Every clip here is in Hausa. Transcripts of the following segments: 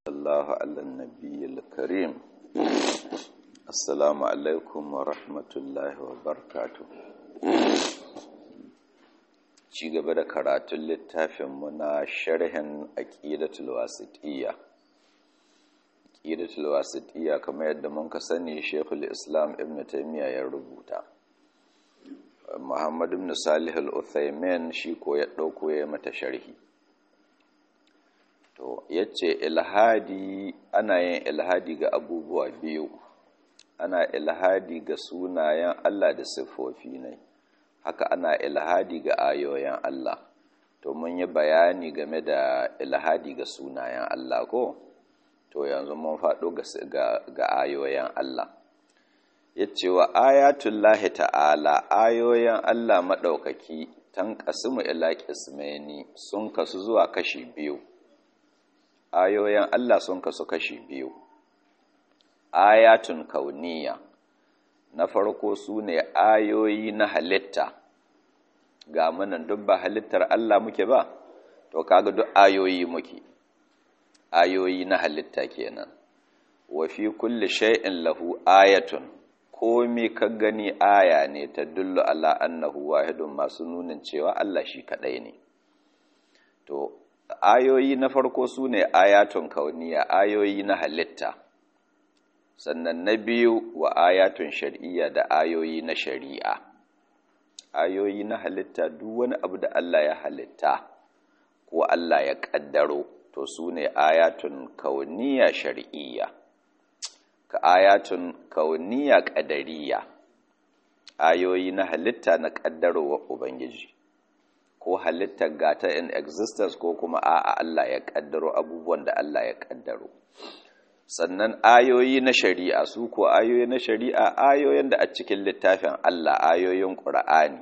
الله على النبي الكريم السلام عليكم ورحمة الله وبركاته ci gaba da karatun littafinmu na sharhin aqidatul wasitiyya aqidatul wasitiyya kamar yadda mun ka sani Sheikhul Islam Ibn Taymiyyah ya rubuta Muhammad ibn Salih al-Uthaymin shi ko ya dauko ya mata sharhi to yace ilhadi ana yin ilhadi ga abubuwa biyu ana ilhadi ga sunayen Allah da siffofi ne haka ana ilhadi ga ayoyin Allah to mun yi bayani game da ilhadi ga sunayen Allah ko to yanzu mun faɗo ga ayoyin Allah yace wa ayatullahi ta'ala ayoyin Allah maɗaukaki tan qasmu ila qismaini sun kasu zuwa kashi biyu ayoyin Allah sun kasu kashi biyu ayatun kauniya na farko su ne ayoyi na halitta ga munan duk ba halittar Allah muke ba to kaga duk ayoyi muke ayoyi na halitta kenan wa fi kulli shay'in lahu ayatun komai ka gani aya ne ta dullu ala annahu wahidun masu nunin cewa Allah shi kadai ne to ayoyi na farko su ne ayatun kauniya ayoyi na halitta sannan na biyu wa ayatun shari'iyya da ayoyi na shari'a ayoyi na halitta duk wani abu da Allah ya halitta ko Allah ya kaddaro to su ne ayatun kauniya shari'iyya ka ayatun kauniya kadariya ayoyi na halitta na kaddarowa ubangiji ko halittar gata in existence ko kuma a'a Allah ya kaddaro abubuwan da Allah ya kaddaro sannan ayoyi na shari'a su ko ayoyi na shari'a ayoyin da a cikin littafin Allah ayoyin Qur'ani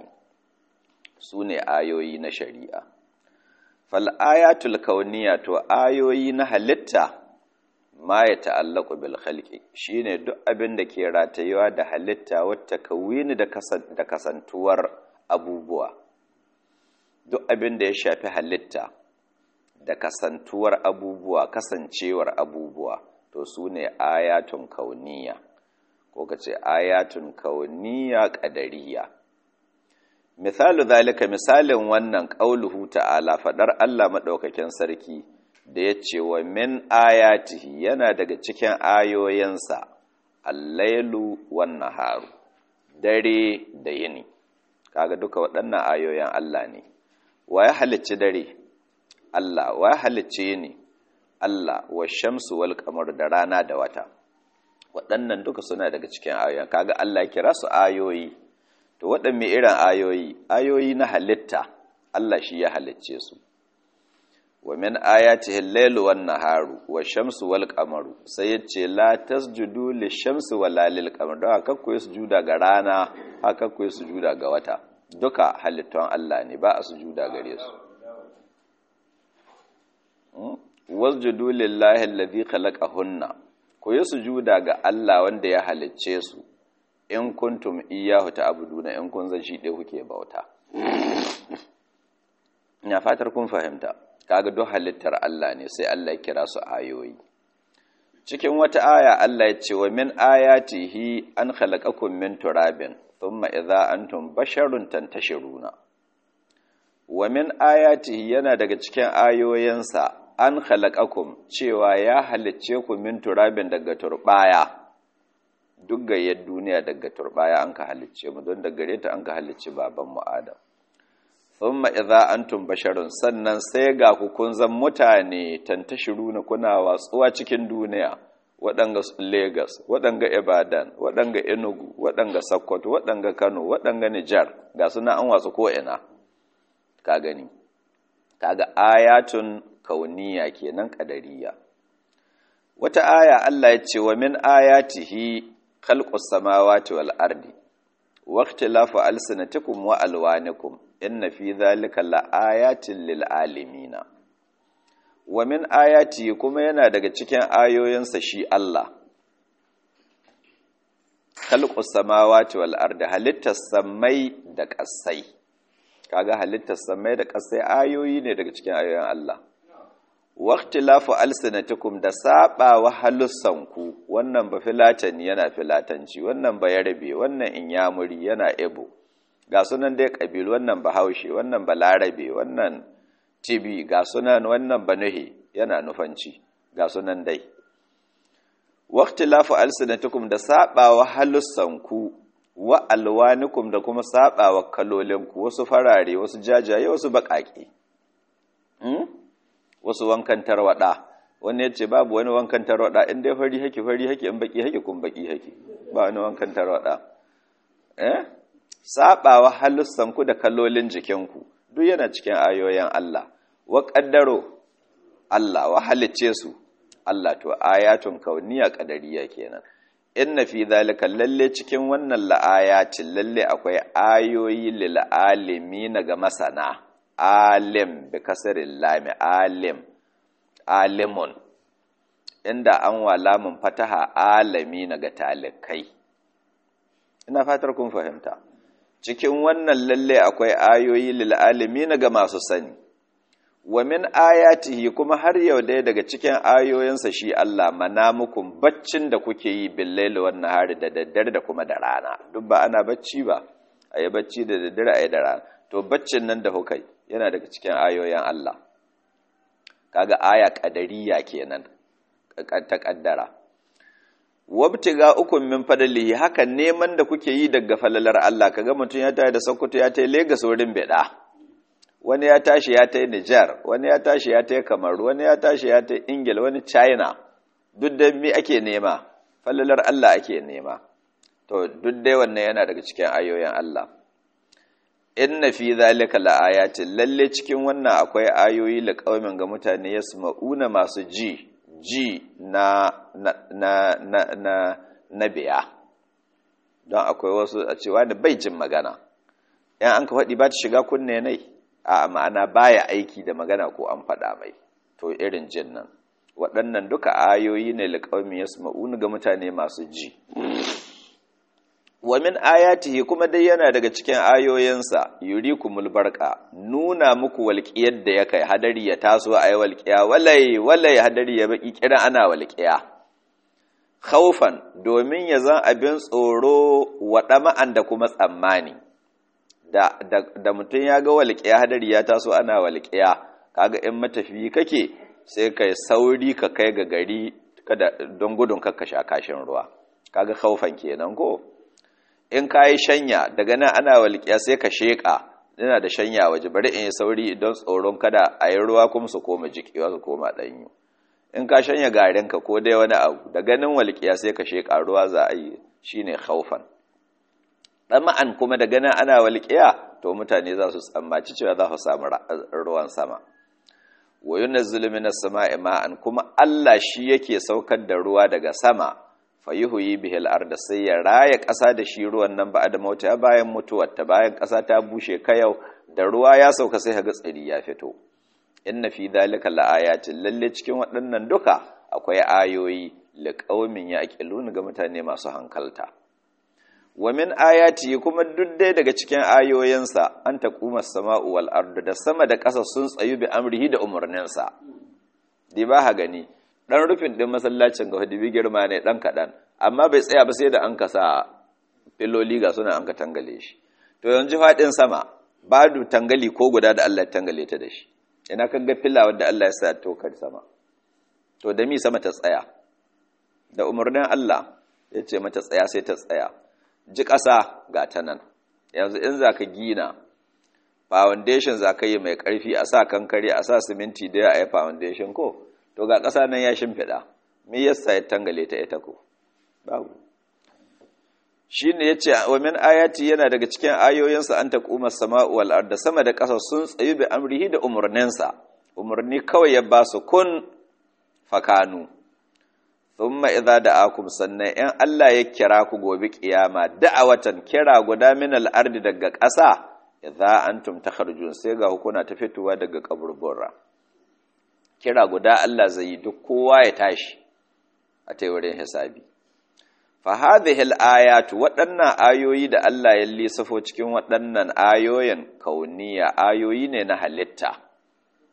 su ne ayoyi na shari'a fal ayatul kauniya to ayoyi na halitta ma ya ta'allaku bil khalqi shine duk abin da ke ratayewa da halitta wata kawini da kasantuwar abubuwa duk abin da ya shafi halitta da kasantuwar abubuwa kasancewar abubuwa to su ne ayatun kauniya ko ka ce ayatun kauniya ƙadariya misalu zalika misalin wannan ƙauluhu ta'ala faɗar Allah maɗaukakin sarki da ya ce wa min ayatihi yana daga cikin ayoyinsa allailu wan naharu dare da yini kaga duka waɗannan ayoyin Allah ne wa ya halicci dare Allah wa ya halicci yini Allah wa shamsu wal qamar da rana da wata waɗannan duka suna daga cikin ayoyin kaga Allah ya kira su ayoyi to waɗanne irin ayoyi ayoyi na halitta Allah shi ya halicce su wa min ayatihi al-lailu wan naharu wa shamsu wal qamaru sai yace la tasjudu lish-shamsi wala lil-qamar da haka ku sujuda ga rana haka ku sujuda ga wata duka halittun Allah ne ba a sujuda gare su wasjudu lillahi alladhi khalaqahunna ku yi sujuda ga Allah wanda ya halicce su in kuntum iyyahu ta'buduna in kun zan shi dai kuke bauta ina fatar kun fahimta kaga duk halittar Allah ne sai Allah ya kira su ayoyi cikin wata aya Allah ya ce wa min ayatihi an khalaqakum min turabin thumma idza antum basharun tantashiruna wa min ayatihi yana daga cikin ayoyinsa an khalaqakum cewa ya halicce ku min turabin daga turbaya duk gayyar duniya daga turbaya an ka halicce mu don daga gare ta an ka halicci baban mu Adam thumma idza antum basharun sannan sai ga ku kun zan mutane tantashiruna kuna watsuwa cikin duniya waɗanga Lagos waɗanga Ibadan waɗanga Enugu waɗanga Sokoto waɗanga Kano waɗanga Nijar ga suna an watsu ko ina ka gani kaga ayatun kauniya kenan kadariya wata aya Allah ya ce wa min ayatihi khalqus samawati wal ardi wa ikhtilafu alsinatikum wa alwanikum inna fi dhalika laayatin lil alamin wa min ayati kuma yana daga cikin ayoyinsa shi Allah khalqus samawati wal ardi halittas samai da kasai kaga halittar samai da kasai ayoyi ne daga cikin ayoyin Allah waqtilafu alsinatikum da saba wa halussanku wannan ba filatani yana filatanci wannan ba yarbe wannan inyamuri yana ebo ga sunan dai kabilu wannan ba haushe wannan ba larabe wannan tibi ga sunan wannan ba nuhi yana nufanci ga sunan dai waqtilafu alsinatikum da saba wa halussanku wa alwanikum da kuma saba wa kalolinku wasu farare wasu jajaye wasu baƙaƙe wasu wankan tarwada wani ya ce babu wani wankan tarwada in dai fari haki fari haki in baki haki kun baki haki ba wani wankan tarwada eh sabawa halussan ku da kallolin jikinku duk yana cikin ayoyin Allah wa qaddaro Allah wa halicce su Allah to ayatun kauniya qadariya kenan inna fi zalika lalle cikin wannan la'ayatin lalle akwai ayoyi lil alimin ga masana alim bi kasarin lami alim alimun inda an wa lamun fataha alami na ga talikai ina fatar kun fahimta cikin wannan lalle akwai ayoyi lil alimi na ga masu sani wa min ayatihi kuma har yau dai daga cikin ayoyinsa shi Allah manamukum baccin da kuke yi billaili wan nahari da daddare da kuma da rana duk ba ana bacci ba ayi bacci da daddare ayi da rana to baccin nan da hukai yana daga cikin ayoyin Allah kaga aya kadariya kenan ta kaddara wabtiga ukun min fadlihi haka neman da kuke yi daga falalar Allah kaga mutum ya tayi da Sokoto ya tayi Lagos wurin beda wani ya tashi ya tayi Niger wani ya tashi ya tayi Kamaru wani ya tashi ya tayi Ingila wani China duk da me ake nema falalar Allah ake nema to duk dai wannan yana daga cikin ayoyin Allah inna fi zalika laayatin lalle cikin wannan akwai ayoyi liqaumin ga mutane yasma'una masu ji ji na na na na na, na biya don akwai wasu a cewa da bai jin magana yan an ka faɗi ba ta shiga kunne nai a ma'ana baya aiki da magana ko an faɗa mai to irin jin nan waɗannan duka ayoyi ne liqaumin yasma'una ga mutane masu ji wa min ayatihi kuma dai yana daga cikin ayoyinsa yurikumul barqa nuna muku walƙiyar da ya kai hadari ya taso ayi walƙiya walai walai hadari ya baki kiran ana walƙiya khaufan domin ya zan abin tsoro wa dama'an da kuma tsammani da da, da mutum ya ga walƙiya hadari ya taso ana walƙiya kaga in matafiyi kake sai kai sauri ka kai ga gari kada don gudun kakka sha kashin ruwa kaga khaufan kenan ko in ka yi shanya daga nan ana walƙiya sai ka sheƙa yana da shanya waje bari in yi sauri don tsoron kada a yi ruwa kuma su koma jikiwa su koma ɗanyu in ka shanya garinka ko dai wani abu da ganin walƙiya sai ka sheƙa ruwa za a yi shi ne haufan ɗama'an kuma da ganin ana walƙiya to mutane za su tsammaci cewa za su samu ruwan sama wa yunazzilu minas sama'i ma'an kuma Allah shi yake saukar da ruwa daga sama fayuhuyi bihil arda sai ya raya ƙasa da shi ruwan nan ba da mauta bayan mutuwar ta bayan ƙasa ta bushe kayau da ruwa ya sauka sai ga tsiri ya fito inna fi dhalika laayatin lalle cikin waɗannan duka akwai ayoyi liqaumin yaqilun ga mutane masu hankalta wa min ayati kuma duk dai daga cikin ayoyinsa an taquma as-sama'u wal ardu da sama da ƙasa sun tsayu bi amrihi da umarninsa di ba ha gani dan rufin din masallacin ga hudubi girma ne dan kadan amma bai tsaya ba sai da an kasa filoli ga suna an ka tangale shi to yanzu fadin sama badu tangali ko guda da Allah ya tangale ta da shi ina kan ga filla wanda Allah ya sa to kar sama to da mi sama ta tsaya da umarnin Allah ya ce mata tsaya sai ta tsaya ji ƙasa ga ta nan yanzu in za ka gina foundation za ka yi mai ƙarfi a sa kankare a sa siminti da ya a yi foundation ko to ga ƙasa nan ya shimfiɗa me yasa ya tangale ta ita ko babu shi ne ya ce wa min ayati yana daga cikin ayoyinsa an taƙuma sama'u wal arda sama da ƙasa sun tsayu bi amrihi da umarninsa umarni kawai ya ba su kun fakanu thumma idza da'akum sannan in Allah ya kira ku gobe kiyama da'awatan kira guda min al ardi daga ƙasa idza antum takharujun sai ga hukuna ta fitowa daga kaburbura kira guda Allah zai yi duk kowa ya tashi a ta wurin hisabi fa hadhihi al-ayatu waɗannan ayoyi da Allah ya lissafo cikin waɗannan ayoyin kauniya ayoyi ne na halitta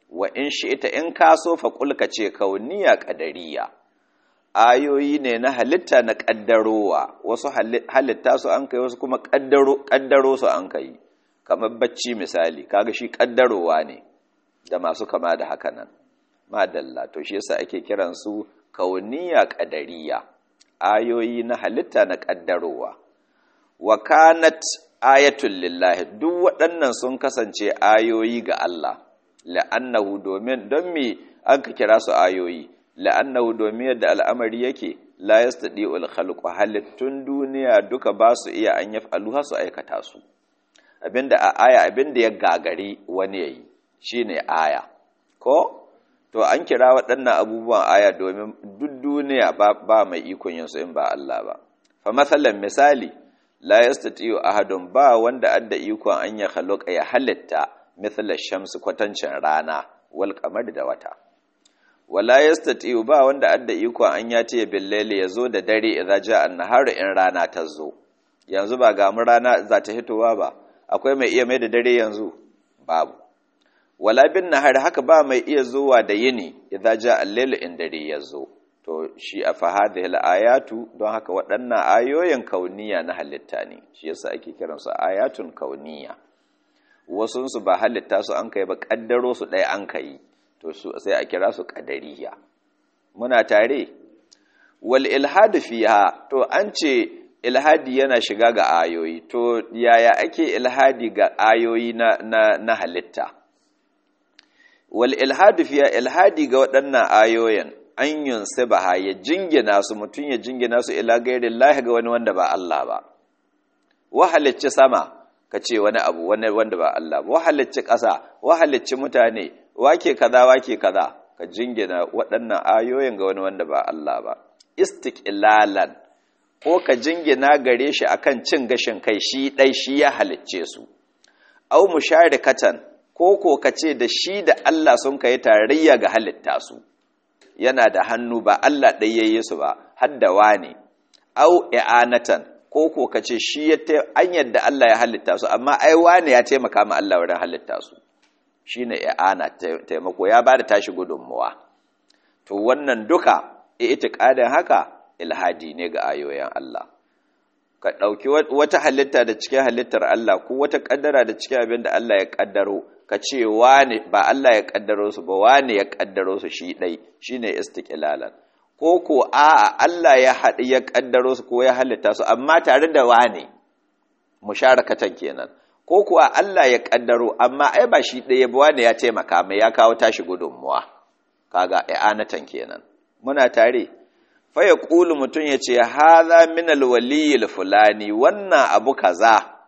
wa in shi ita in ka so fa kulka ce kauniya qadariya ayoyi ne na halitta na kaddarowa wasu halitta su an kai wasu kuma kaddaro kaddaro su an kai kamar bacci misali kaga shi kaddarowa ne da masu kama da haka nan madalla to shi yasa ake kiran su kauniya qadariya ayoyi na halitta na kaddarowa wa kanat ayatul lillahi duk waɗannan sun kasance ayoyi ga Allah la'annahu domin don me an ka kira su ayoyi la'annahu domin yadda al'amari yake la yastadi'ul khalqu halittun duniya duka ba su iya an yaf'aluha su aikata su abinda a aya abinda ya gagari wani yayi shine aya ko to an kira waɗannan abubuwan aya domin duk duniya ba, ba mai ikon yin su in ba Allah ba fa masalan misali la yastati'u ahadun ba wanda adda ikon an ya khalaqa ya halitta mithla shamsi kwatancin rana wal qamar da wata wala yastati'u ba wanda adda ikon an ya ce billaili yazo da dare idza ja'a an-nahar in rana ta zo yanzu ba ga mu rana za ta hitowa ba akwai mai iya mai da dare yanzu babu wala bin nahar haka ba mai iya zuwa da yini idza ja'a al-layl in dare yazo to shi a fahadhil ayatu don haka waɗannan ayoyin kauniya na halitta ne shi yasa ake kiransu ayatun kauniya wasun su ba halitta su an kai ba kaddaro su ɗaya an kai to su sai a kira su qadariya muna tare wal ilhad fiha to an ce ilhadi yana shiga ga ayoyi to yaya ake ilhadi ga ayoyi na na, na halitta wal ilhad fiha ilhadi ga waɗannan ayoyin an yunsibaha ya jingina su mutum ya jingina su ila gairin lahi ga wani wanda ba Allah ba wahalicci sama ka ce wani abu wani wanda ba Allah ba wahalicci ƙasa wahalicci mutane wake kaza wake kaza ka jingina waɗannan ayoyin ga wani wanda ba Allah ba istiqlalan ko ka jingina gare shi akan cin gashin kai shi dai shi ya halicce su au musharikatan ko ko ka ce da shi da Allah sun kai tarayya ga halitta su yana da hannu ba Allah ɗai yayi su ba haddawa ne au i'anatan ko ko kace shi ya an yadda Allah ya halitta su amma ai wane ya taimaka ma Allah wurin halitta su shine i'ana taimako ya bada tashi gudunmuwa to wannan duka itiqadin haka ilhadi ne ga ayoyin Allah ka ɗauki wata halitta da cikin halittar Allah ko wata ƙaddara da cikin abin da Allah ya ƙaddaro ka ce wane ba Allah ya ƙaddaro su ba wane ya ƙaddaro su shi ɗai shi ne istiƙilalan ko ko a'a Allah ya haɗi ya ƙaddaro su ko ya halitta su amma tare da wane musharakatan kenan ko kuwa Allah ya ƙaddaro amma ai ba shi ɗaya ba wane ya taimaka mai ya kawo tashi gudunmuwa kaga i'anatan kenan muna tare faya ƙulu mutum ya ce haza minal waliyil fulani wannan abu kaza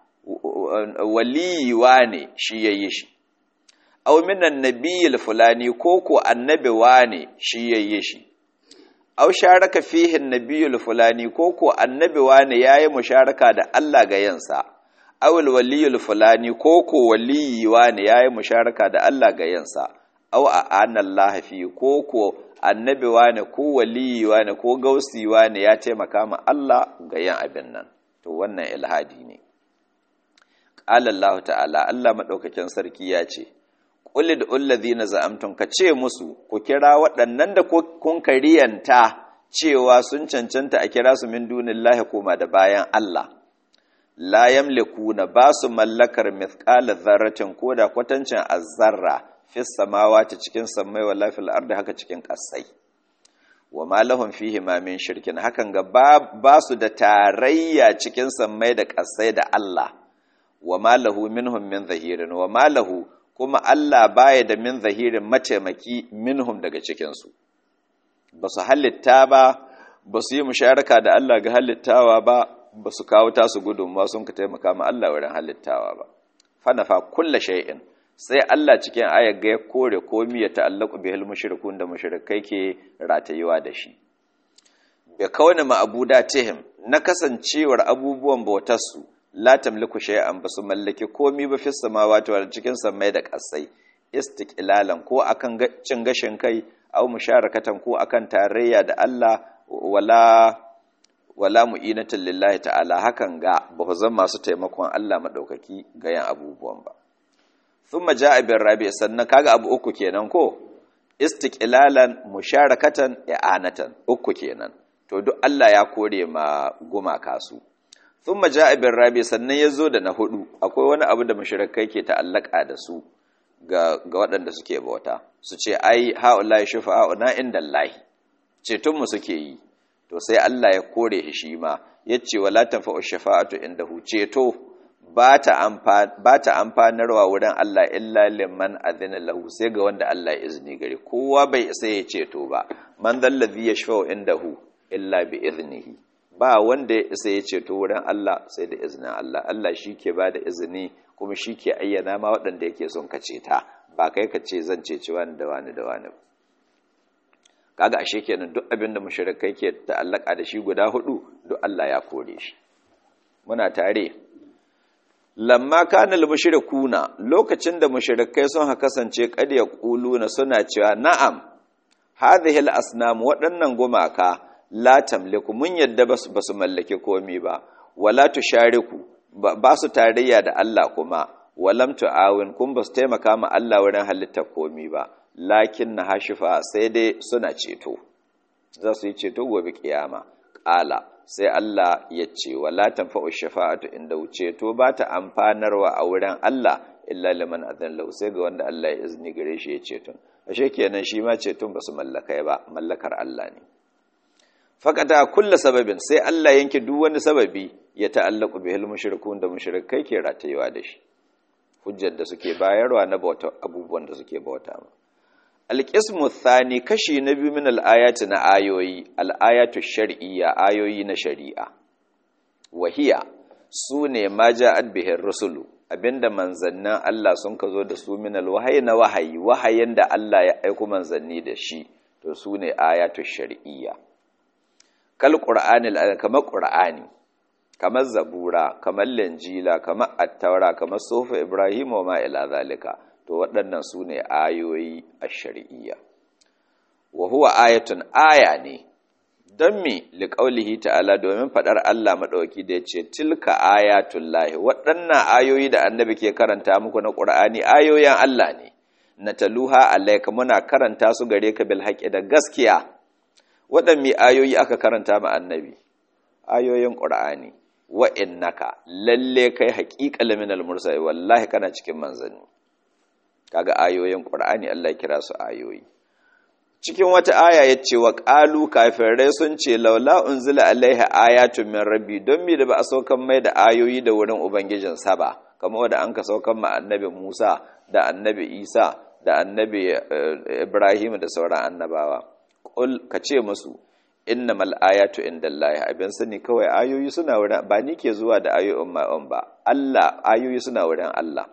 waliyiwa ne shi ya yi shi au minan nabiyil fulani ko ko annabiwa ne shi ya yi shi au sharaka fihin nabiyil fulani ko ko annabiwa ne ya yi musharaka da Allah ga yansa awul waliyil fulani ko ko waliyiwa ne ya yi musharaka da Allah ga yansa au a anallaha fi ko ko annabi wane ko waliyi wane ko gausi wane ya taimaka ma Allah ga yin abin nan to wannan ilhadi ne qala Allah ta'ala Allah madaukakin sarki ya ce qul lid'ul ladina za'amtum ka ce musu ku kira waɗannan da kun kariyanta cewa sun cancanta a kira su min dunillahi koma da bayan Allah la yamlikuna ba su mallakar mithqala dharratin ko da kwatancin azzarra fis samawati cikin sammai wa lafil ardi haka cikin kasai wa ma lahum fihi ma min shirkin hakan ga ba su da tarayya cikin sammai da kasai da Allah wa ma lahu minhum min zahirin wa ma lahu kuma Allah baya da min zahirin mataimaki minhum daga cikin su ba su halitta ba ba su yi musharaka da Allah ga halittawa ba ba su kawo tasu gudunmawa sun ka taimaka ma Allah wurin halittawa ba fanafa kulla shay'in sai Allah cikin ayar ga ya kore komi ya ta'allaku bihil mushrikun da mushrikai ke ratayuwa da shi bi kauni ma'budatihim na kasancewar abubuwan bautarsu la tamliku shay'an basu mallaki komi ba fis samawati wal cikin samai da kasai istiqlalan ko akan cin gashin kai aw musharakatan ko akan tarayya da Allah wala wala mu'inatan lillahi ta'ala hakan ga ba zan masu taimakon Allah madaukaki ga yan abubuwan ba thumma ja'a bir rabi sannan kaga abu uku kenan ko istiqlalan musharakatan i'anatan uku kenan to duk Allah ya kore ma gumaka su thumma ja'a bir rabi sannan yazo da na hudu akwai wani abu da mushrikai ke ta'allaka da su ga ga waɗanda suke bauta su ce ai ha'ula'i shufa'una indallahi ceton mu suke yi to sai Allah ya kore shi ma yace wala tanfa'u shafa'atu indahu ceto ba ta amfanarwa wurin Allah illa liman adina lahu sai ga wanda Allah ya izini gare kowa bai isa ya ceto ba man dallazi yashfa'u indahu illa bi iznihi ba wanda ya isa ya ceto wurin Allah sai da izinin Allah Allah shi ke ba da izini kuma shi ke ayyana ma waɗanda yake son ka ceta ba kai ka ce zan ceci wani da wani da wani kaga ashe kenan duk abin da mushrikai ke ta'allaka da shi guda hudu duk Allah ya kore shi muna tare lamma kana al-mushrikuna lokacin da mushrikai sun ha kasance kad ya quluna suna cewa na'am hadhihi al-asnam waɗannan gumaka la tamliku mun yadda basu basu mallake komai ba wala tushariku ba su tarayya da Allah kuma walam tu'awin kun basu taimaka ma Allah wurin halittar komai ba lakin na hashifa sai dai suna ceto za su yi ceto gobe kiyama ƙala sai Allah ya ce wala tanfa'u shafa'atu inda ceto ba ta amfanarwa a wurin Allah illa liman adhan lahu sai ga wanda Allah ya izini gare shi ya ceton ashe kenan shi ma ceton ba su mallakai ba mallakar Allah ne fakata kulla sababin sai Allah yanke duk wani sababi ya ta'allaku bihil mushrikun da mushrikai ke ratayewa da shi hujjar da suke bayarwa na bauta abubuwan da suke bauta ma alƙismu thani kashi na biyu min al'ayati na ayoyi al'ayatu shar'iyya ayoyi na shari'a wahiya su ne ma ja'ad bihin rusulu abinda manzannin Allah sun ka zo da su min alwahayi na wahayi wahayin da Allah ya aiku manzanni da shi to su ne ayatu shar'iyya kal qur'ani kamar qur'ani kamar zabura kamar linjila kamar attaura kamar sufa ibrahim wa ma ila zalika to waɗannan su ne ayoyi a shari'iyya wa huwa ayatun aya ne don mi liƙaulihi ta'ala domin faɗar Allah maɗauki da ya ce tilka ayatun lahi waɗannan ayoyi da annabi ke karanta muku na ƙur'ani ayoyin Allah ne na taluha alaika muna karanta su gare ka bil haƙi da gaskiya waɗanne ayoyi aka karanta ma annabi ayoyin ƙur'ani wa innaka lalle kai haƙiƙa laminal mursali wallahi kana cikin manzanni kaga ayoyin Qur'ani Allah kira su ayoyi cikin wata aya yace wa qalu kafirai sun ce laula unzila alaiha ayatun min rabbi don me da ba a saukan mai da ayoyi da wurin ubangijin sa ba kamar wanda an ka saukan ma annabi Musa da annabi Isa da annabi Ibrahim da sauran annabawa qul ka ce musu innamal ayatu indallahi abin sani kawai ayoyi suna wurin ba ni ke zuwa da ayoyin ma'on ba Allah ayoyi suna wurin Allah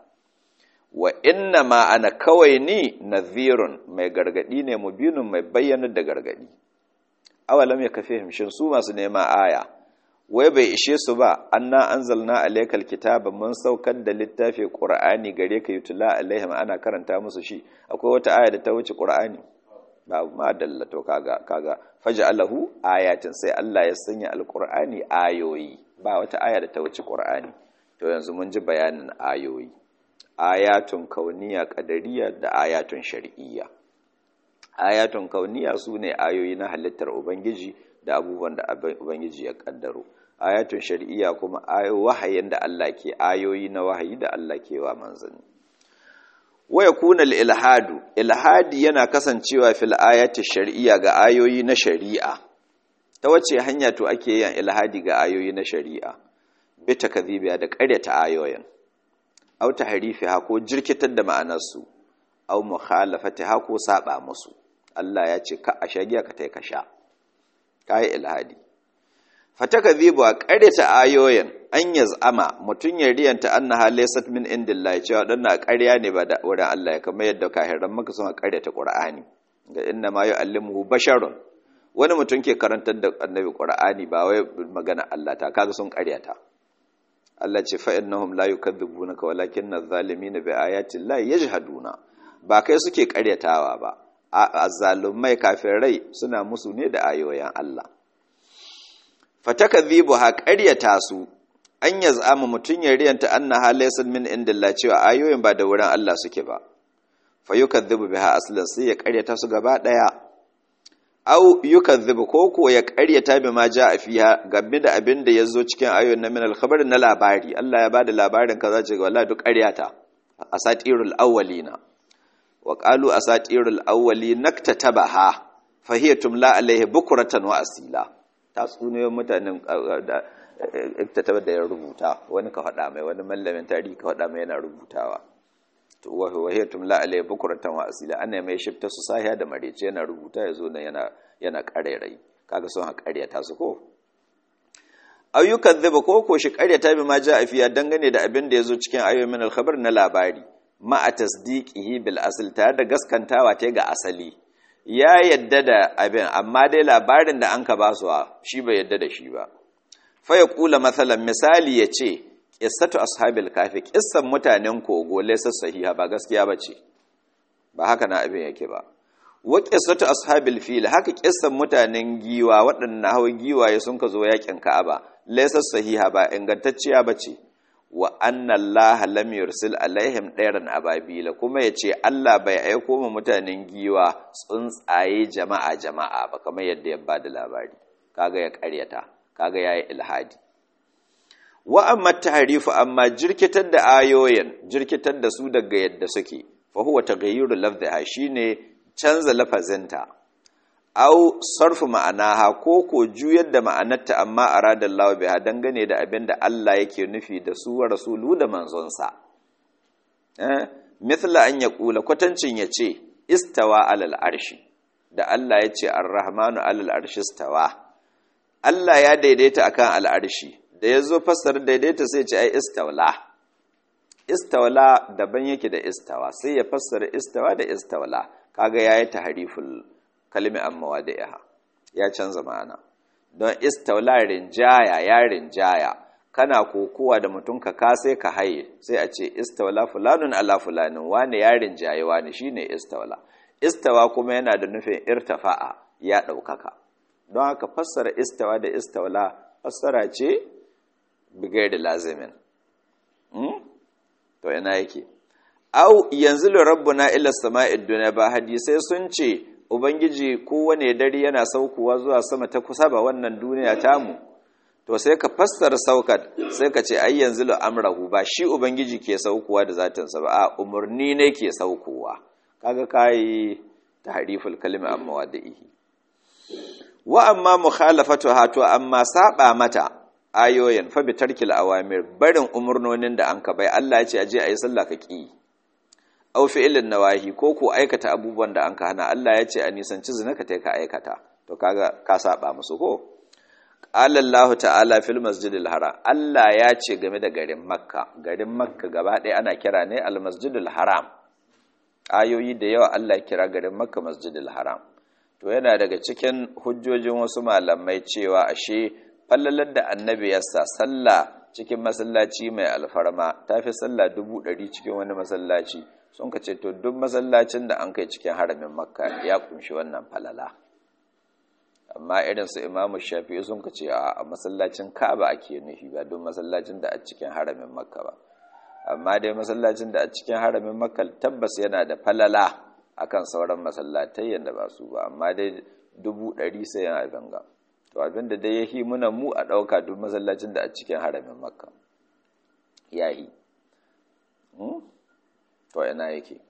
wa inna ma ana kawai ni nadhirun mai gargadi ne mubinun mai bayyanar da gargadi awalam ya kafe himshin su masu nema aya wai bai ishe su ba anna anzalna alaykal kitaba mun saukar da littafi qur'ani gare ka yutula alaihim ana karanta musu shi akwai wata aya da ta wuce qur'ani ba ma dallato kaga kaga faj'alahu ayatin sai Allah ya sanya alqur'ani ayoyi ba wata aya da ta wuce qur'ani to yanzu mun ji bayanin ayoyi ayatun kauniya kadariya da ayatun shari'iyya ayatun kauniya su ne ayoyi na halittar ubangiji da abubuwan da ubangiji ya kaddaro ayatun shari'iyya kuma wahayin da Allah ke ayoyi na wahayi da Allah ke wa manzanni waya kuna ilhadu ilhadi yana kasancewa fil ayati shari'iyya ga ayoyi na shari'a ta wace hanya to ake yin ilhadi ga ayoyi na shari'a bi takdhibiya da ƙaryata ayoyin aw tahrifiha ko jirkitar da ma'anarsu aw mukhalafatiha ko saba musu Allah ya ce ka a shagiya ka tai ka sha kai ilhadi fatakadhibu a qaryata ayoyin an yaz'ama mutun ya riyanta annaha laysat min indillahi cewa danna ƙarya ne ba da wurin Allah ya kamar yadda kahiran maka sun qaryata qur'ani ga inna ma yu'allimuhu basharun wani mutum ke karantar da annabi qur'ani ba wai magana Allah ta kaga sun qaryata Allah ce fa innahum la yukadzibunaka walakinna adh-dhalimina bi ayati llahi yajhaduna ba kai suke karyatawa ba azzalumai kafirai suna musu ne da ayoyin Allah fatakadhibu ha qaryata su an yaz'ama mutun ya riyanta anna halaysan min indillah cewa ayoyin ba da wurin Allah suke ba fa yukadhibu biha aslan sai ya karyata su gaba daya aw yukadhibu ko ko ya karyata bi ma jaa fiha game da abin da yazo cikin ayoyin na min al-khabar na labari Allah ya bada labarin kaza ce wallahi duk karyata asatirul awwalina wa qalu asatirul awwali naktatabaha fa hiya tumla alaihi bukratan wa asila ta tsunoyin mutanen iktataba da ya rubuta wani ka faɗa mai wani mallamin tarihi ka faɗa mai yana rubutawa to wa hiya tumla alaihi bukratan wa asila ana mai shifta su sahiya da marece yana rubuta yazo nan yana yana karerai kaga sun ha karyata su ko ayyukan zuba ko ko shi karyata bi ma ja afiya dangane da abin da yazo cikin ayoyin min al-khabar na labari ma a tasdiqihi bil asl tare da gaskantawa ta ga asali ya yadda da abin amma dai labarin da an ka basuwa shi bai yadda da shi ba fa ya kula matsalan misali ya ce ƙissatu ashabil kafi ƙissan mutanen kogo laisa sahiha ba gaskiya ba ce ba haka na abin yake ba wa ƙissatu ashabil fil haka ƙissan mutanen giwa waɗannan hawa giwaye sun ka zo yakin ka'aba laisa sahiha ba ingantacciya ba ce wa anna allaha lam yursil alaihim ɗairan ababila kuma ya ce Allah bai aiko mu mutanen giwa tsuntsaye jama'a jama'a ba kamar yadda ya ba da labari kaga ya ƙaryata kaga yayi ilhadi wa amma tahrifu amma jirkitar da ayoyin jirkitar da su daga yadda suke fa huwa taghayyuru lafdhiha shine canza lafazinta au sarfu ma'anaha ko ko juyar da ma'anarta amma arada Allah biha dangane da abin da Allah yake nufi da su wa rasulu da manzonsa eh mithla an yaqula kwatancin yace istawa alal arshi da Allah yace ar-rahmanu alal arshi istawa Allah ya daidaita akan al'arshi da yazo fassara daidaita sai ce ai istawla istawla daban yake da istawa sai ya fassara istawa da istawla kaga yayi tahriful kalmi amma wadi'iha ya canza ma'ana don istawla rinjaya ya rinjaya kana kokowa da mutum ka ka sai ka haye sai a ce istawla fulanun ala fulanin wani ya rinjaye wani shine istawla istawa kuma yana da nufin irtafa'a ya ɗaukaka don haka fassara istawa da istawla fassara ce bigai da lazimin to ina yake au yanzu rabbuna ila sama'id dunya ba hadisai sun ce ubangiji kowane dare yana saukowa zuwa sama ta kusa ba wannan duniya tamu to sai ka fassara saukat sai ka ce ai yanzu amrahu ba shi ubangiji ke saukowa da zatinsa ba a umarni ne ke saukowa kaga kai tahriful kalimi amma wada'ihi wa amma mukhalafatu hato amma saba mata ayoyin fa bi tarkil awamir barin umurnonin da anka bai Allah ya ce aje ayi sallah ka ki aw fi'lin nawahi ko ko aikata abubuwan da anka hana Allah ya ce a nisanci zina ka tai ka aikata to kaga ka saba musu ko qala Allah ta'ala fil masjidil haram Allah ya ce game da garin makka garin makka gaba ɗaya ana kira ne al masjidil haram ayoyi da yawa Allah ya kira garin makka masjidil haram to yana daga cikin hujjojin wasu malamai cewa ashe fallalar da annabi ya sa sallah cikin masallaci mai alfarma ta fi sallah dubu ɗari cikin wani masallaci sun ka ce to duk masallacin da an kai cikin haramin makka ya kunshi wannan falala amma irin su imamu shafi'i sun ka ce a masallacin ka'aba ake nufi ba duk masallacin da a cikin haramin makka ba amma dai masallacin da a cikin haramin makka tabbas yana da falala akan sauran masallatai yadda ba su ba amma dai dubu ɗari sai yana ganga to abinda dai ya hi muna mu a ɗauka duk masallacin da a cikin haramin makka ya yi to yana yake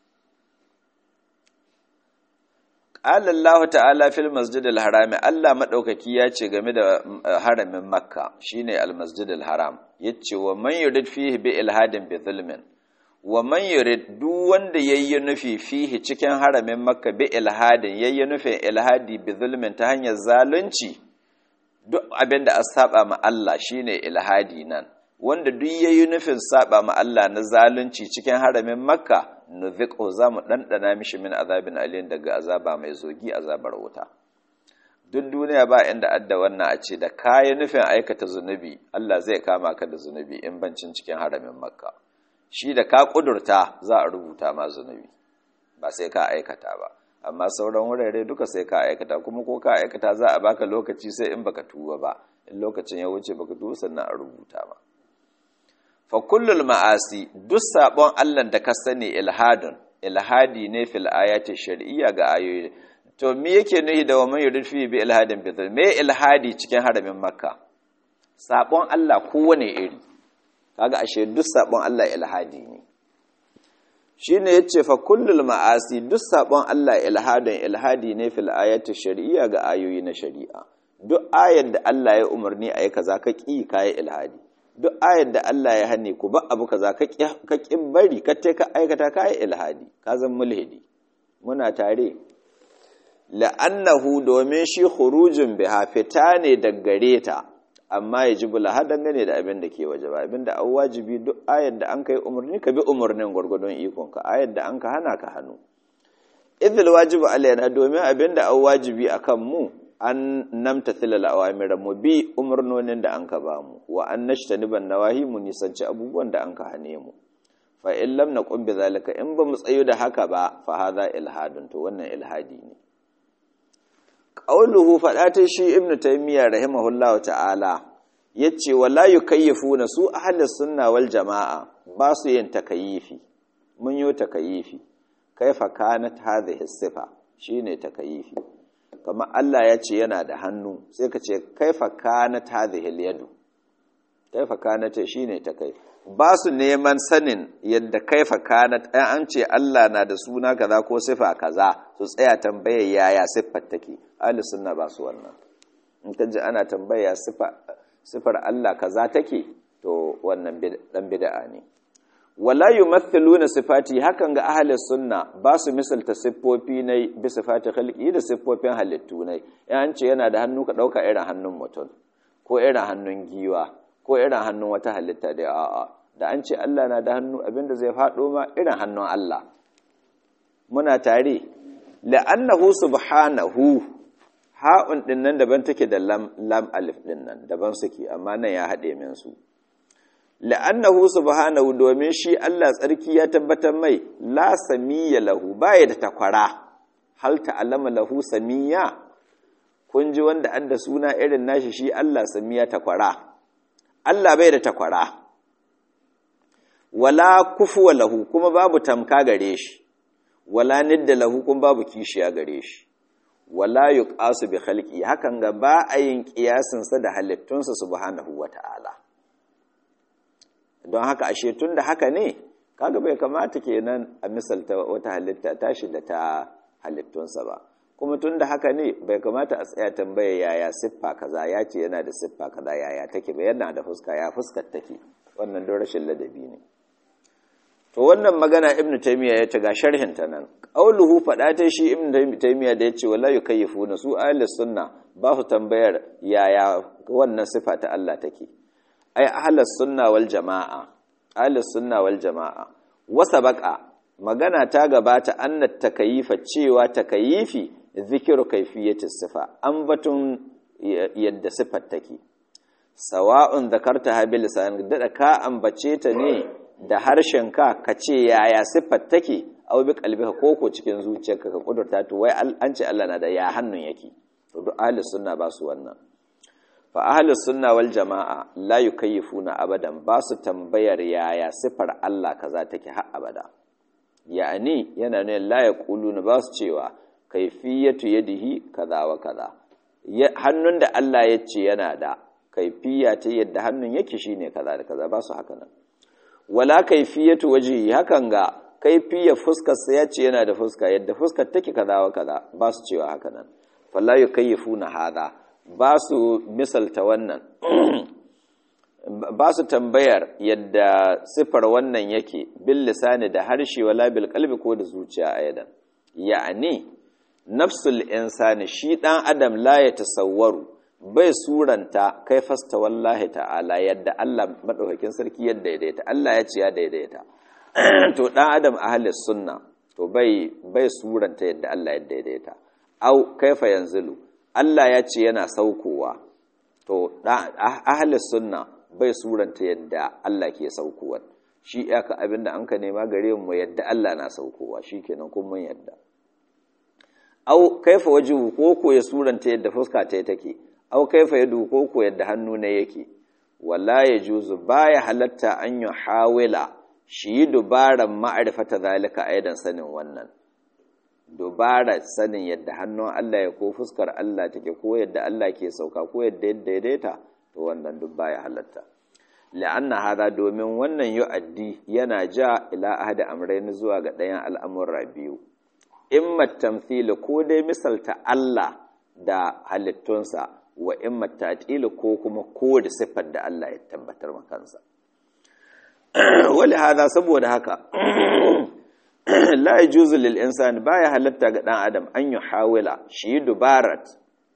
Allah ta'ala fil masjidil harami Allah maɗaukaki ya ce game da haramin makka shine al-masjidil haram yace wa man yurid fihi bi ilhadin bi zulmin wa man yurid duk wanda yayi nufi fihi cikin haramin makka bi ilhadin yayi nufin ilhadi bi zulmin ta hanyar zalunci duk abinda a saba ma Allah shine ilhadi nan wanda duk yayi nufin saba ma Allah na zalunci cikin haramin makka nuziqu zamu dandana mishi min azabin alin daga azaba mai zogi azabar wuta duk duniya ba inda adda wannan a ce da kayi nufin aikata zunubi Allah zai kama ka da zunubi in bancin cikin haramin makka shi da ka kudurta za a rubuta ma zunubi ba sai ka aikata ba amma sauran wurare duka sai ka aikata kuma ko ka aikata za a baka lokaci sai in baka tuba ba in lokacin ya wuce baka tuba sannan a rubuta ba fa kullul ma'asi duk sabon Allah da ka sani ilhadun ilhadi ne fil ayati shar'iyya ga ayoyi to me yake nuhi da wa man yurifi bi ilhadin bi me ilhadi cikin haramin makka sabon Allah kowane iri kaga ashe duk sabon Allah ilhadi ne shine yace fa kullul ma'asi duk sabon Allah ilhadun ilhadi ne fil ayati shar'iyya ga ayoyi na shari'a duk ayar da Allah ya umarni ayi kaza ka ki kai ilhadi duk ayar da Allah ya hane ku ba abu kaza ka ki bari ka te ka aikata kai ilhadi ka zan mulhidi muna tare la'annahu domin shi khurujun biha fita ne daggare ta amma ya ji bula har dangane da abin da ke waje ba abin da an wajibi duk ayar da an kai umarni ka bi umarnin gwargwadon ikonka ayar da an ka hana ka hannu idil wajibu alaina domin abin da an wajibi akan mu an namta tilal awamira mu bi umarnonin da an ka ba mu wa an nashtaniban nawahi mu nisanci abubuwan da an ka hane mu fa in lam naqum bi zalika in ba mu tsayo da haka ba fa hadha ilhadun to wannan ilhadi ne qauluhu fadatin shi ibnu taymiya rahimahullahu ta'ala yace wala yukayyifuna su ahli sunna wal jamaa ba su yin takayyifi mun yi takayyifi kaifa kanat hadhihi sifa shine takayyifi kamar Allah ya ce yana da hannu sai ka ce kaifa kanat hadhihi al-yadu kaifa kanat shine takai ba su neman sanin yadda kaifa kanat an ce Allah na da suna kaza ko sifa kaza su tsaya tambayar yaya siffar take ahli sunna ba su wannan in ka ji ana tambaya sifar Allah kaza take to wannan dan bid'a ne wala yumathiluna sifati hakan ga ahli sunna ba su misalta siffofi ne bi sifati khalqi da siffofin halittu ne an ce yana da hannu ka dauka irin hannun mutum ko irin hannun giwa ko irin hannun wata halitta da a'a da an ce Allah na da hannu abinda zai faɗo ma irin hannun Allah muna tare la'annahu subhanahu ha'un din nan daban take da lam lam alif din nan daban suke amma nan ya haɗe min su la'annahu subhanahu domin shi Allah tsarki ya tabbatar mai la samiyya lahu baya da takwara hal ta'allama lahu samiyya kun ji wanda an da suna irin nashi shi Allah samiya takwara Allah bai da takwara wala kufuwa lahu kuma babu tamka gare shi wala nidda lahu kuma babu kishiya gare shi wala yuqasu bi khalqi hakan ga ba a yin kiyasin sa da halittunsa subhanahu wata'ala don haka ashe tun da haka ne kaga bai kamata kenan a misalta wata halitta tashi da ta halittunsa ba kuma tun da haka ne bai kamata a tsaya tambaya yaya siffa kaza ya ce yana da siffa kaza yaya take ba yana da fuska ya fuskar take wannan don rashin ladabi ne to wannan magana ibnu taymiya ya taga sharhin ta nan qauluhu fada ta shi ibnu taymiya da yace wala yukayyifuna su ahli sunna ba su tambayar yaya wannan sifa ta Allah take ai ahli sunna wal jamaa ahli sunna wal jamaa wasa baka magana ta gabata annat takayifa cewa takayifi zikiru kaifiyati sifa an batun yadda sifar take sawa'un zakarta ha bil lisan da ka ambace ta ne da harshen ka kace yaya sifar take aw bi qalbika koko cikin zuciyarka ka kudurta to wai an ce Allah na da ya hannun yake to duk ahli sunna ba su wannan fa ahli sunna wal jamaa la yukayyifuna abadan ba su tambayar yaya sifar Allah kaza take har abada ya'ani yana ne la yaquluna ba su cewa kaifiyatu yadihi kaza wa kaza hannun da Allah ya ce yana da kaifiya ta yadda hannun yake shine kaza da kaza ba su haka nan wala kaifiyatu wajhi hakan ga kaifiyar fuskar sa ya ce yana da fuska yadda fuskar take kaza wa kaza ba su cewa haka nan falla yukayyifuna hada ba su misalta wannan ba su tambayar yadda sifar wannan yake bil lisani da harshe wala bil qalbi ko da zuciya ayadan ya'ani nafsul insani shi dan adam la ya tasawwaru bai suranta kai fasta wallahi ta'ala yadda Allah madaukakin sarki yadda daidaita Allah ya ce ya daidaita to dan adam ahlis sunna to bai bai suranta yadda Allah ya daidaita au kaifa yanzilu Allah ya ce yana saukowa to ahlis sunna bai suranta yadda Allah ke saukowa shi aka abinda an ka nema gare mu yadda Allah na saukowa shikenan kun mun yadda au kaifa wajhu ko ko ya suranta yadda fuska ta take au kaifa yadu ko ko yadda hannu ne yake wala yajuzu baya halatta an yi hawila shi yi dubaran ma'arifata zalika aidan sanin wannan dubara sanin yadda hannun Allah ya ko fuskar Allah take ko yadda Allah ke sauka ko yadda yadda daidaita to wannan duk baya halatta la'anna hada domin wannan yu'addi yana ja ila ahadi amrayn zuwa ga ɗayan al'amura biyu imma tamthil ko dai misalta Allah da halittunsa wa imma ta'til ko kuma ko da sifar da Allah ya tabbatar makansa wali hada saboda haka la yajuzu lil insani baya halatta ga dan adam an yi hawila shi dubarat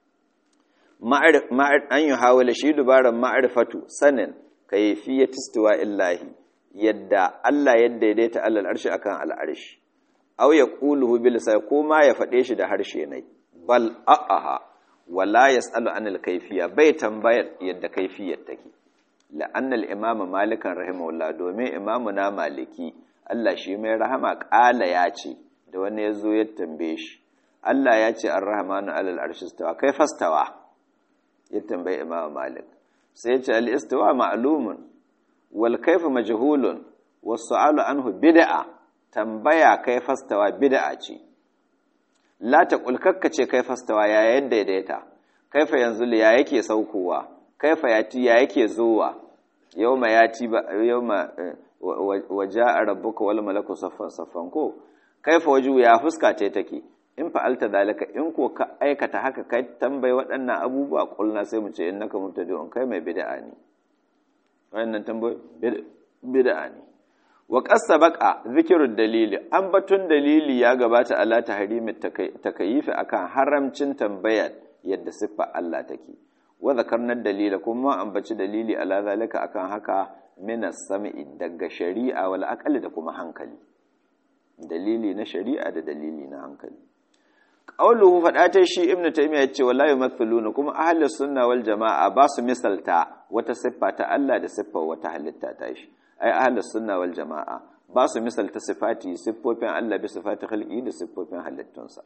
an yi hawila shi dubaran ma'rifatu sanin kayfiyat istiwa illahi yadda Allah ya daidaita alal arshi akan al arshi aw yaquluhu bil sai ko ma ya fade shi da harshe ne bal a'aha wala yasalu anil kayfiya bai tambayar yadda kayfiyar take la'anna al imama malikan rahimahullah domin imamu na maliki Allah shi mai rahama ƙala ya ce da wani ya zo ya tambaye shi Allah ya ce an rahamanu alal arshistawa kai fastawa ya tambaye imam malik sai ya ce al'istawa ma'alumun wal kaifa majhulun wasu alu anhu bid'a tambaya kai fastawa bid'a ce la ta kulkakka ce kai fastawa ya yadda daidaita kaifa yanzu ya yake saukowa kaifa yati ya yake zowa yawma yati ba yawma waje a rabbuka wal malaku saffan saffan ko kaifa waju ya fuska ce take in fa'alta dalika in ko ka aikata haka kai tambayi waɗannan abubuwa kulna sai mu ce innaka mubtadi'un kai mai bid'a ne wannan tambayi bid'a ne wa qasabaqa zikrud dalili an batun dalili ya gabata ala tahrimi takayifi akan haramcin tambayar yadda siffa Allah take wa zakarna dalila kuma an baci dalili ala zalika akan haka minas sami'i daga shari'a wal aqali da kuma hankali dalili na shari'a da dalili na hankali qauluhu fada ta shi ibnu taymiya yace wallahi yumathiluna kuma ahlus sunna wal jamaa ba su misalta wata siffa ta Allah da siffar wata halitta ta shi ai ahlus sunna wal jamaa ba su misalta sifati siffofin Allah bi sifati khalqi da siffofin halittunsa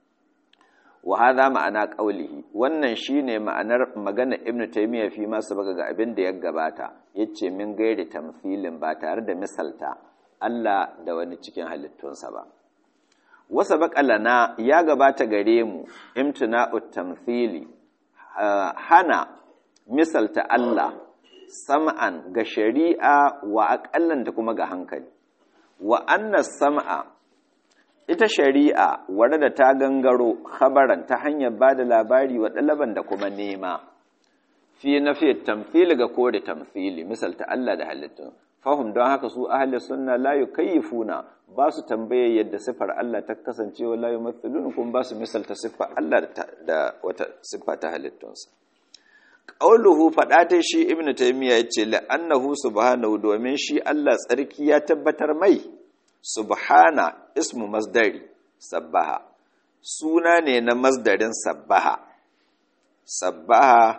wa hadha ma'ana qaulihi wannan shine ma'anar magana ibnu taymiya fi ma sabaka ga abin da ya gabata yace min gairi tamthilin ba tare da misalta Allah da wani cikin halittunsa ba wasa lana ya gabata gare mu imtina'ut tamthili hana misalta Allah sam'an ga shari'a wa aqallan da kuma ga hankali wa anna sam'a ita shari'a wadda da ta gangaro khabaran ta hanyar ba da labari wa ɗalaban da kuma nema fi na fi tamfili ga kore tamfili misalta Allah da halittun fahim don haka su ahli sunna la yukayyifuna ba su tambaye yadda sifar Allah ta kasance wa la yumathilun kuma ba su misalta sifar Allah da wata siffa ta halittunsa qauluhu fada ta shi ibnu taymiya yace la annahu subhanahu domin shi Allah tsarki ya tabbatar mai subhana ismu masdari sabbaha suna ne na masdarin sabbaha sabbaha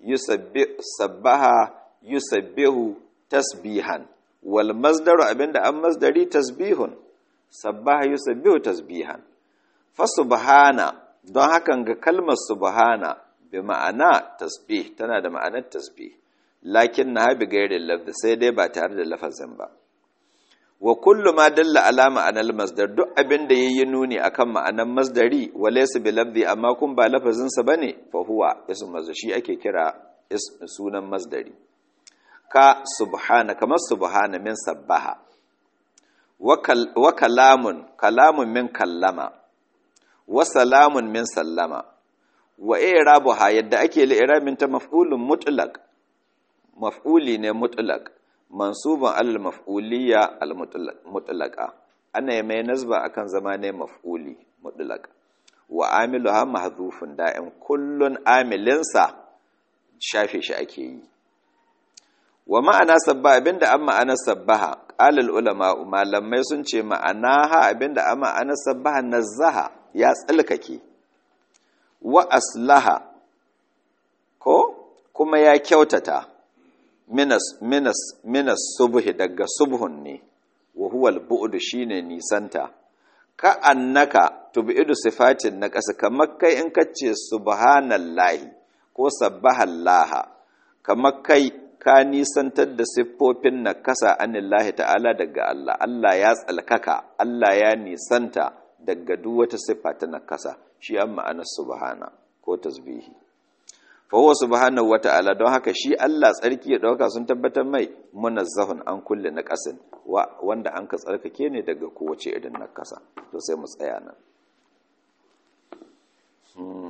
sabbaha yusabbihu tasbihan wal masdaru abinda an masdari tasbihun sabbaha yusabbihu tasbihan fa subhana don hakan ga kalmar subhana bi ma'ana tasbih tana da ma'anar tasbih lakin na bi gairin lafzi sai dai ba tare da lafazin ba wa kullu ma dalla ala ma'anar masdar duk abin da yayi nuni akan ma'anar masdari wa laysa bi lafzi amma kun ba lafazin sa bane fa huwa ism masdar shi ake kira sunan masdari ka subhana kamar subhana min sabbaha wa kalamun kalamun min kallama wa salamun min sallama wa i'rabuha yadda ake li'irabin ta maf'ulun mutlaq maf'uli ne mutlaq mansubun alal maf'uliyya al mutlaqa ana yi mai nazba akan zama ne maf'uli mutlaq wa amiluha mahdhufun da'im kullun amilinsa shafe shi ake yi wa ma'ana sabba abinda an ma'ana sabbaha qalal ulama malamai sun ce ma'ana ha abinda an ma'ana sabbaha nazaha ya tsalkake wa aslaha ko kuma ya kyautata minas minas minas subhi daga subhun ne wa huwa al-bu'd shine nisanta ka annaka tubidu sifatin na ƙasa kamar kai in kace subhanallahi ko sabbahallaha kamar kai ka nisantar da siffofin na kasa anillahi ta'ala daga Allah Allah ya tsalkaka Allah ya nisanta daga duk wata siffa ta na kasa shi an ma'anar subhana ko tasbihi fa huwa subhanahu wata'ala don haka shi Allah tsarki ya dauka sun tabbatar mai munazzahun an kulle na kasin wanda an ka tsarkake ne daga kowace irin na kasa to sai mu tsaya nan